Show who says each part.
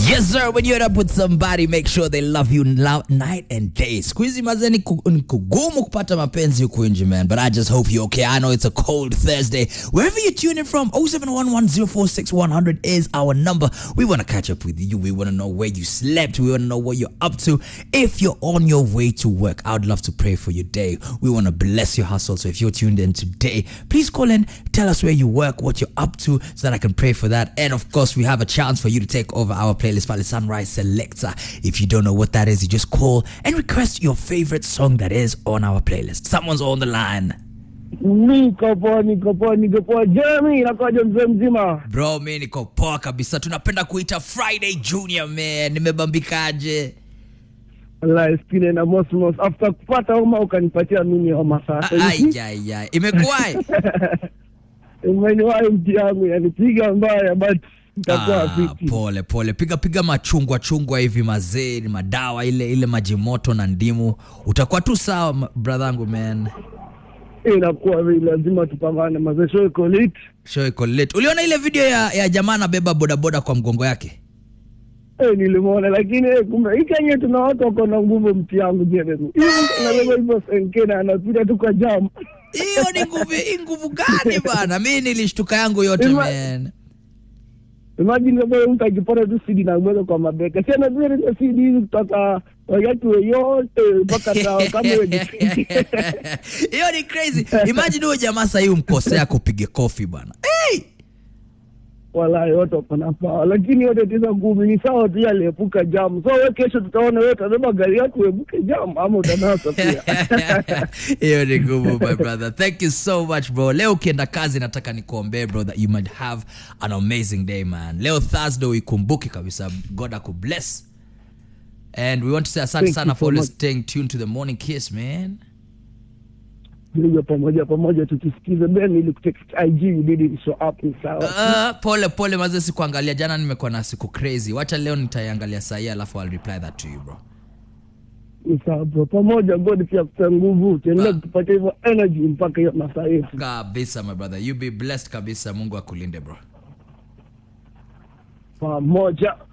Speaker 1: Yes sir, when you're up with somebody make sure they love you lo- night and day. Siku hizi mazee ni ku- ni kugumu kupata mapenzi huku nje man, but I just hope you're okay. I know it's a cold Thursday. Wherever you're tuning from, 0711046100 is our number. We want to catch up with you. We want to know where you slept. We want to know what you're up to. If you're on your way to work, I would love to pray for your day. We want to bless your hustle. So if you're tuned in today, please call in, tell us where you work, what you're up to, so that I can pray for that. And of course, we have a chance for you to take over our playlist by the Sunrise Selector. If you don't know what that is, you just call and request your favorite song that is on our playlist. Someone's on the line.
Speaker 2: Niko poa, niko poa, niko poa. Jeremy, inakuwaje mzee mzima?
Speaker 1: Bro, mi niko poa kabisa. Tunapenda kuita Friday Junior man. Nimebambikaje?
Speaker 2: Wallahi skine na mosmos. After kupata homa ukanipatia mimi homa sasa.
Speaker 1: Aijai, imekuwaje?
Speaker 2: Umeniwahi mti yangu yanipiga mbaya but itakuwa
Speaker 1: Ah,
Speaker 2: fiti.
Speaker 1: pole pole, piga piga machungwa chungwa hivi mazee, madawa ile ile maji moto na ndimu, utakuwa tu sawa ma- brother man.
Speaker 2: Inakuwa vile lazima tupambane mazee show iko lit.
Speaker 1: Show iko late. Uliona ile video ya, ya jamaa anabeba bodaboda kwa mgongo yake?
Speaker 2: Eh, nilimwona lakini eh, kumbe hii Kenya tuna watu wako na nguvu mti yangu Jeremy. Hii mtu anabeba hivyo senkena anapita tu kwa jam.
Speaker 1: Hiyo ni nguvu, hii nguvu gani bana? Mi nilishtuka yangu yote
Speaker 2: Ima-
Speaker 1: man.
Speaker 2: Imagine kama huyo mtu akipata tu CD na mweka kwa mabeka. Si anabeba ile CD hizi kutoka wakati yote mpaka sawa kama hiyo ni
Speaker 1: Hiyo ni crazy. Imagine huyo jamaa sasa hiyo mkosea kupige kofi bana. Hey!
Speaker 2: Wallahi wote wako na pawa, lakini yote tisa ngumi ni sawa tu, aliepuka jamu. So we kesho tutaona wewe utabeba gari yako uepuke jamu ama utanasa pia.
Speaker 1: hiyo ni ngumu my brother thank you so much bro leo ukienda kazi nataka nikuombee bro that you might have an amazing day man leo thursday uikumbuke kabisa god akubless and we want to say asante
Speaker 2: Thank
Speaker 1: sana
Speaker 2: you
Speaker 1: for
Speaker 2: so
Speaker 1: always
Speaker 2: much.
Speaker 1: staying tuned to the morning kiss man
Speaker 2: Ndio pamoja pamoja tukisikiza Ben ili kutext IG you didn't show up ni sawa.
Speaker 1: uh, pole pole maze sikuangalia jana nimekuwa na siku crazy wacha leo nitaiangalia sahii alafu I'll reply that to you bro
Speaker 2: Ni sawa bro. Pamoja God pia kupa nguvu, tuendelee kutupatia hivyo energy mpaka hiyo masaa yetu.
Speaker 1: kabisa my brother you be blessed kabisa mungu akulinde bro
Speaker 2: Pamoja.